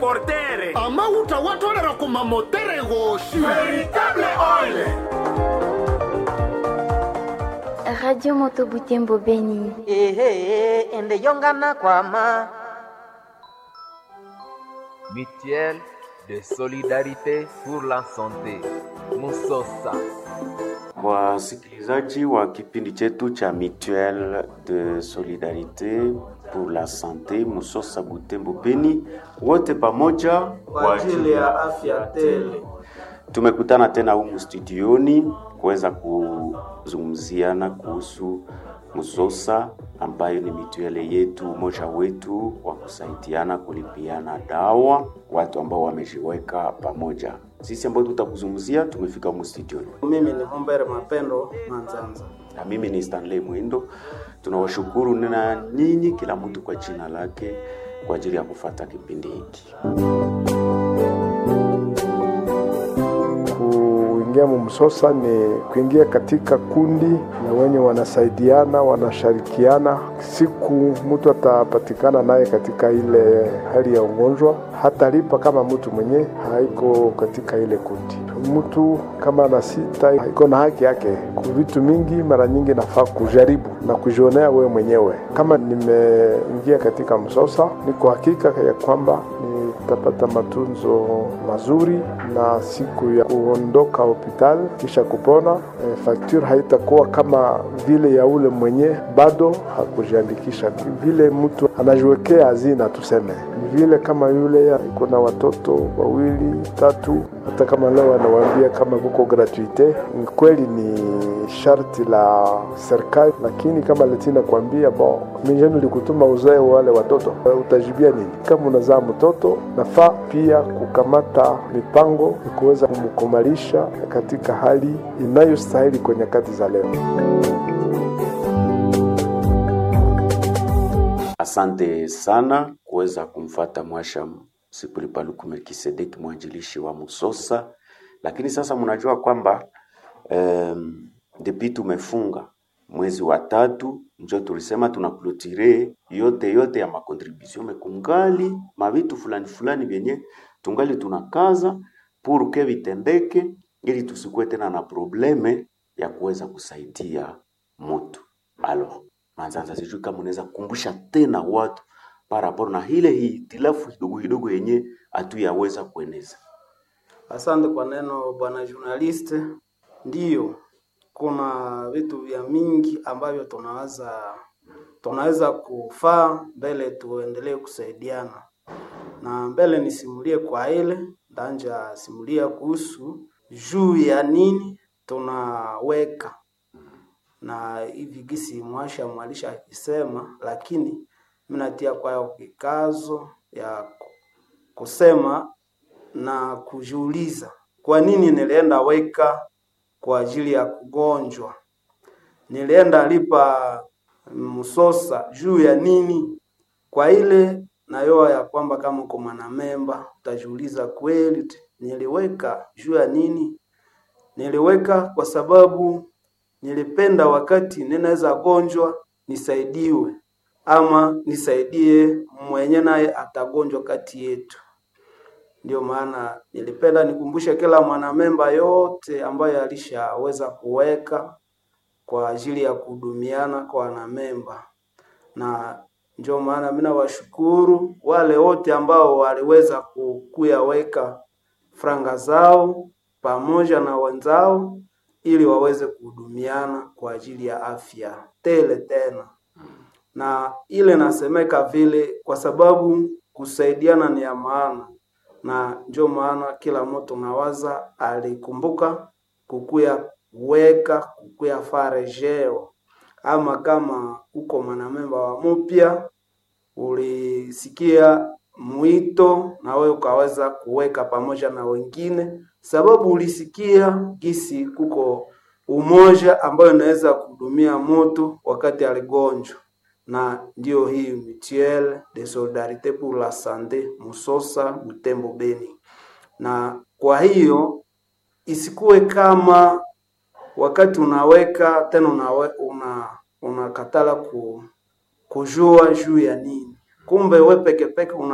portere amauta watolera kumamotere goshi veritable oil Radio Moto Butembo Beni. ehe ende yongana kwama Mutuelle de solidarité pour la santé. Musosa. Wasikilizaji wa kipindi chetu cha Mutuelle de Solidarite pour la Sante Musosa Butembo Beni, wote pamoja kwa ajili ya afya tele. tumekutana tena humu studioni kuweza kuzungumziana kuhusu Musosa ambayo ni mituele yetu, umoja wetu wa kusaidiana kulipiana dawa, watu ambao wamejiweka pamoja. Sisi ambao tutakuzungumzia tumefika humu studioni. Mimi ni Mumbere Mapendo Manzanza. na mimi ni Stanley Mwindo. Tunawashukuru na nyinyi, kila mtu kwa jina lake, kwa ajili ya kufata kipindi hiki. Kuingia mumsosa ni kuingia katika kundi na wenye wanasaidiana wanashirikiana. Siku mtu atapatikana naye katika ile hali ya ugonjwa, hatalipa kama mtu mwenye haiko katika ile kundi. Mtu kama ana sita iko na haki yake ku vitu mingi, mara nyingi nafaa kujaribu na kujionea wewe mwenyewe. Kama nimeingia katika msosa, niko hakika ya kwamba nitapata matunzo mazuri na siku ya kuondoka hospitali kisha kupona e, fakture haitakuwa kama vile ya ule mwenye bado hakujiandikisha, vile mtu anajiwekea hazina, tuseme ni vile kama yule iko na watoto wawili tatu, hata kama leo anawaambia kama kuko gratuite, ni kweli ni sharti la serikali, lakini kama letina kuambia bon, mijeni likutuma uzae wale watoto, utajibia nini? Kama unazaa mtoto, nafaa pia kukamata mipango ya kuweza kumkomalisha katika hali inayostahili kwa nyakati za leo. Asante sana kuweza kumfata Mwasha Sipulipaluku Melkisedeki, mwanjilishi wa Musosa. Lakini sasa mnajua kwamba um, depi tumefunga mwezi wa tatu, njo tulisema tunaklotire yote yote ya makontribution mekungali mavitu fulani fulani vyenye tungali tunakaza pour que vitendeke, ili tusikuwe tena na probleme ya kuweza kusaidia mutu. Alors, Manzanza, sijui kama unaweza kukumbusha tena watu paraporo na ile hitilafu kidogo kidogo yenye hatuyaweza kueneza. Asante kwa neno bwana journalist. Ndiyo, kuna vitu vya mingi ambavyo tunaweza tunaweza kufaa mbele tuendelee kusaidiana, na mbele nisimulie kwa ile ndanja simulia kuhusu juu ya nini tunaweka na hivi gisi mwasha mwalisha akisema, lakini minatia kwayo kikazo ya ku- kusema na kujiuliza kwa nini nilienda weka kwa ajili ya kugonjwa, nilienda lipa msosa juu ya nini? Kwa ile nayoa ya kwamba kama uko mwanamemba utajiuliza kweli, niliweka juu ya nini? Niliweka kwa sababu nilipenda wakati ninaweza gonjwa nisaidiwe, ama nisaidie mwenye naye atagonjwa kati yetu. Ndio maana nilipenda nikumbushe kila mwanamemba yote ambayo alishaweza kuweka kwa ajili ya kuhudumiana kwa wanamemba, na ndio maana mimi nawashukuru wale wote ambao waliweza ku- kuyaweka franga zao pamoja na wenzao ili waweze kuhudumiana kwa ajili ya afya tele tena na ile nasemeka vile kwa sababu kusaidiana ni ya maana, na ndio maana kila mtu nawaza alikumbuka kukuya weka kukuya farejeo, ama kama uko mwanamemba wa mupya ulisikia mwito na wewe ukaweza kuweka pamoja na wengine, sababu ulisikia gisi kuko umoja ambayo inaweza kuhudumia mtu wakati aligonjwa na ndio hii mutuelle de solidarite pour la sante Musosa Butembo Beni. Na kwa hiyo isikuwe kama wakati unaweka tena unawe, una unakatala ku, kujua juu ya nini, kumbe we peke peke una